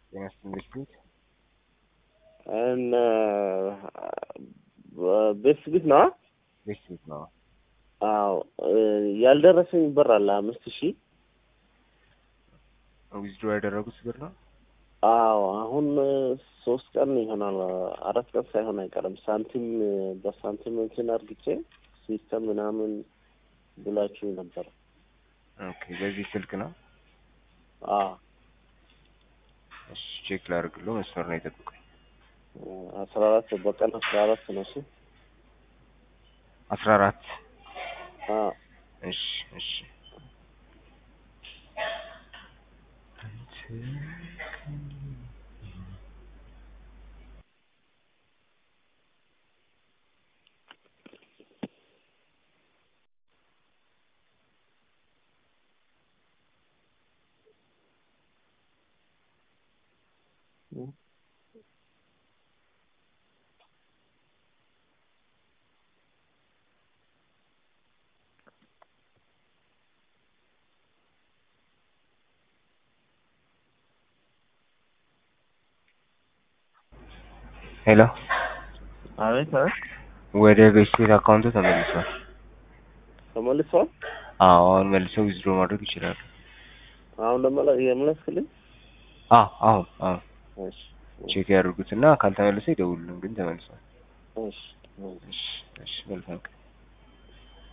ጤና ይስጥልኝ ቤት እና ቤት ቤት ነው። ቤት ቤት ነው። አዎ ያልደረሰኝ ብር አለ አምስት ሺህ ዊዝድሮ ያደረጉት ብር ነው። አዎ አሁን ሶስት ቀን ይሆናል፣ አራት ቀን ሳይሆን አይቀርም። ሳንቲም በሳንቲም እንትን አርግቼ ሲስተም ምናምን ብላችሁ ነበር። ኦኬ በዚህ ስልክ ነው። አዎ እሺ ቼክ ላድርግልዎ። መስመር ነው የጠብቁኝ። አስራ አራት በቀን አስራ አራት ነው እሱ። አስራ አራት አዎ እሺ እሺ ሄሎ አቤት አቤት ወደ ቤት ቤት አካውንቱ ተመልሷል። ተመልሷል። አዎ አሁን መልሰው ዊዝድሮ ማድረግ ይችላሉ። አሁን ደግሞ የመለስክልኝ አዎ አሁን አሁን እሺ ቼክ ያድርጉትና ካልተመለሰ ይደውሉልን። ግን ተመልሷል። እሺ እሺ እሺ መልካም ቀን